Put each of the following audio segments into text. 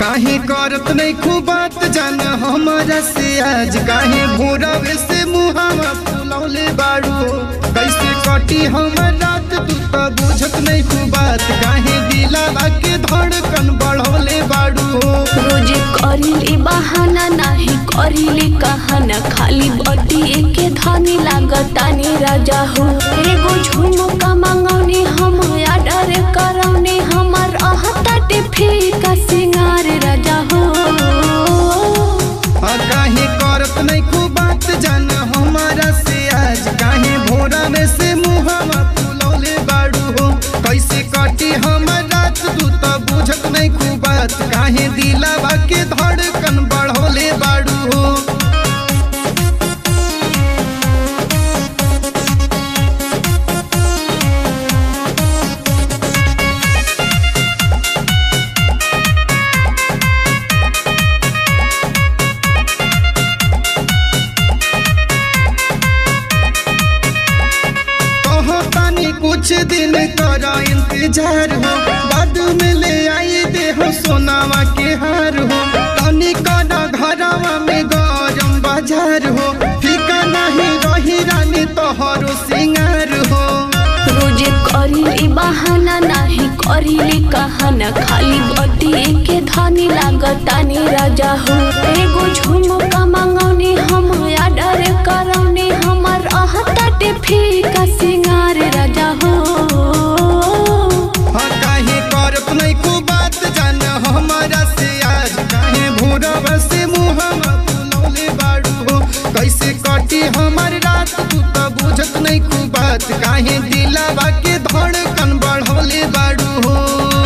काहे करत नहीं खूब बात जान हमारा से आज काहे भोरवे से मुहावा फुलौले बाड़ू कैसे कटी हमर रात तू तो बुझत नहीं खूब बात काहे दिलावा के धड़कन बढ़ौले बाड़ू रोज करिली बहाना नाही करिली कहाना खाली बतिए के धनी लागतानी राजा हो एगो झुमका मांगौनी हम आडर करौनी हमर अहताटे फीका सिंगार राजा हो आ काहे करत नहीं खूब बात जान हमारा से आज काहे भोरा में से मुहावा फुलौले बाड़ू हो कैसे कटी हमर रात तू तो बुझत नहीं खूब बात काहे दिलावा के धड़कन बढ़ौले बाड़ू हो कहो तानी कुछ दिन कर इंतजार हो बाद में ले आई दे हो सोनावा के हार हो तनी कर घरवा में गरम बाजार हो फीका नहीं रही रानी तोहरो सिंगार हो रोज करिली बहाना नाही करिली कहाना खाली बतिए के धनी लागतानी राजा हो एगो झुमका मांगौनी हम आडर करौनी हमर अहताटे फीका सिंगार राजा हो हाँ काहे करत नहीं को बात जान हमारा से आज काहे भोरवा से मुहम्मा फुलौले बाड़ू हो कैसे कटी हमार रात तू तो बुझत नहीं को बात काहे दिलावा के धड़कन बढ़ौले बाड़ू हो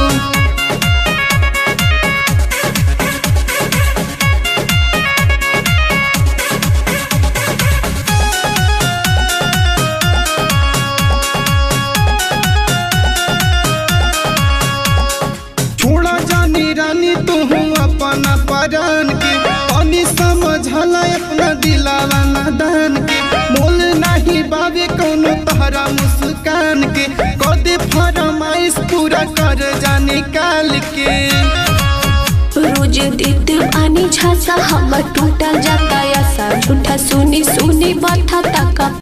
छोड़ा जानी रानी तू अपना परान के पानी समझला अपना दिलावा नादान के मोल नहीं बाबे कोनो तहरा मुस्कान के कदे फरमाइश पूरा कर जाने काल के रोज देत पानी झासा हमर टूटा जाता ऐसा झूठा सुनी सुनी बाथा तका